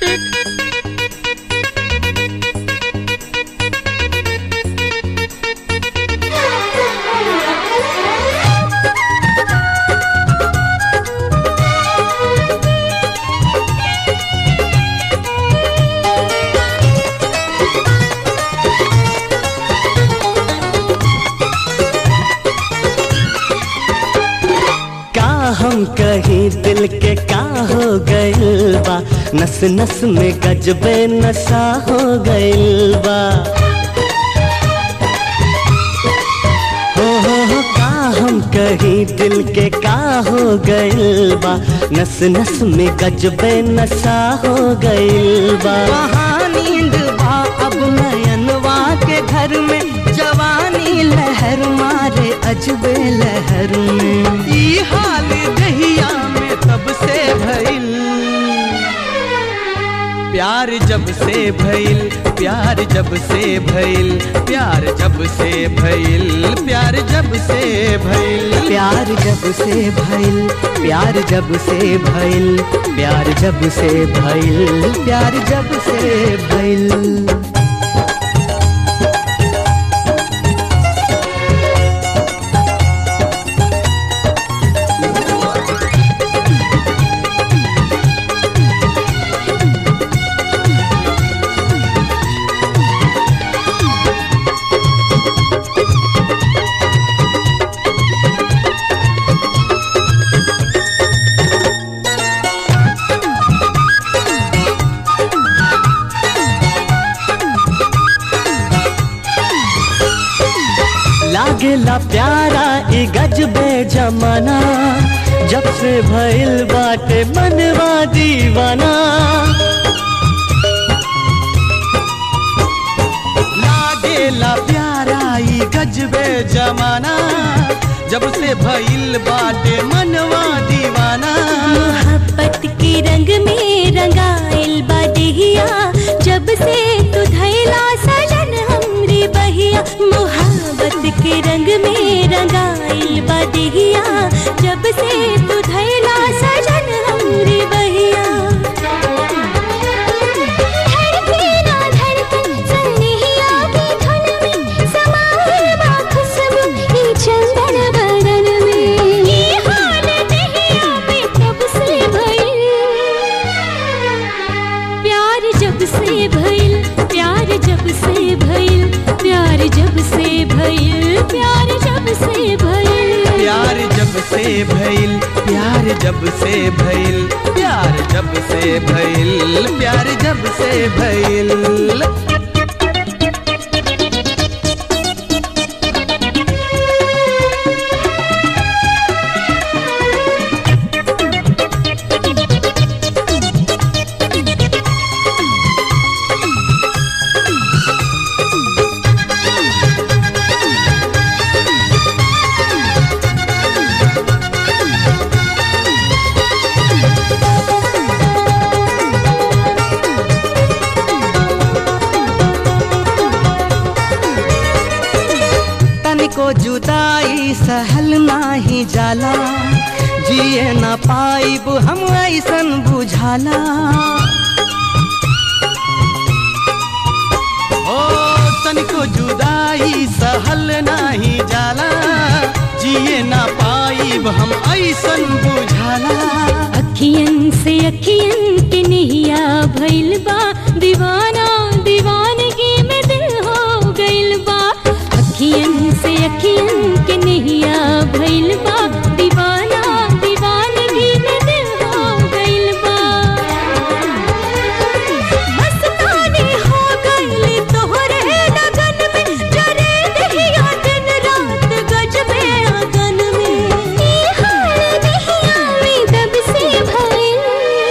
का हम कहीं दिल के का हो गइल बा नस नस में गजबे नशा हो गइल बा हो हो हो का हम कहीं दिल के का हो गइल बा नस नस में गजबे नशा हो गइल बा वहाँ नींद बा अब नयनवा के घर में जवानी लहर मारे अजबे लहर में ई हाल दहिया में तब से भइल प्यार जब से भइल प्यार जब से भइल प्यार जब से भइल प्यार जब से भइल प्यार जब से भइल प्यार जब से भइल प्यार जब से भइल प्यार जब से भइल लागेला प्यारा ई गजबे जमाना जब से भइल बाटे मनवा दीवाना लागेला प्यारा ई गजबे जमाना जब से भइल बाटे मनवा दीवाना मोहब्बत के रंग में रंगाइल बदिया जब से तू धैला सजन हमरी बहिया मोहब्बत के रंग में रंगाइल बदिया जब से तू धैला सजन हमरी बहिया धड़के ना धड़कन सनहिया की धुन में समाए बा खुशबू ई चंदन बदन में ये हाल दहिया में तब से भइल प्यार जब से भइल प्यार जब से भइल प्यार जब से भइल प्यार जब से भइल प्यार जब से भइल प्यार जब से भइल प्यार जब से भइल प्यार जब से भइल तनिको जुदाई सहल नाही जाला जिए ना पाइब हम ऐसन बुझाला ओ तनिको जुदाई सहल नाही जाला जिए ना पाइब हम ऐसन बुझाला अखियन से अखियन के नहिया भइल बा दीवाना दीवानगी में दिल हो गइल बा अखियन से अखियन के नहिया भइल बा दीवाना दीवानगी में दिल हो गइल बा मस्तानी हो गइल तोहरे लगन में जरे दहिया दिन रात गजबे अगन में ई हाल दहिया में तब से भइल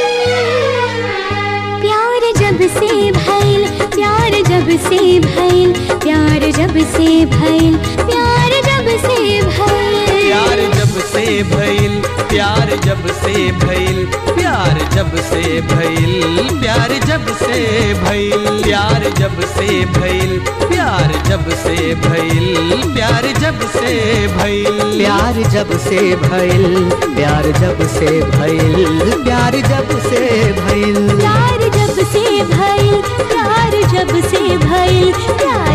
प्यार जब से भइल प्यार जब से भइल प्यार जब से भइल प्यार जब से भइल प्यार जब से भइल प्यार जब से भइल प्यार जब से भइल प्यार जब से भइल प्यार जब से भइल प्यार जब से भइल प्यार जब से भइल प्यार जब से भइल प्यार जब से भइल प्यार जब से भइल प्यार जब से गइल प्यार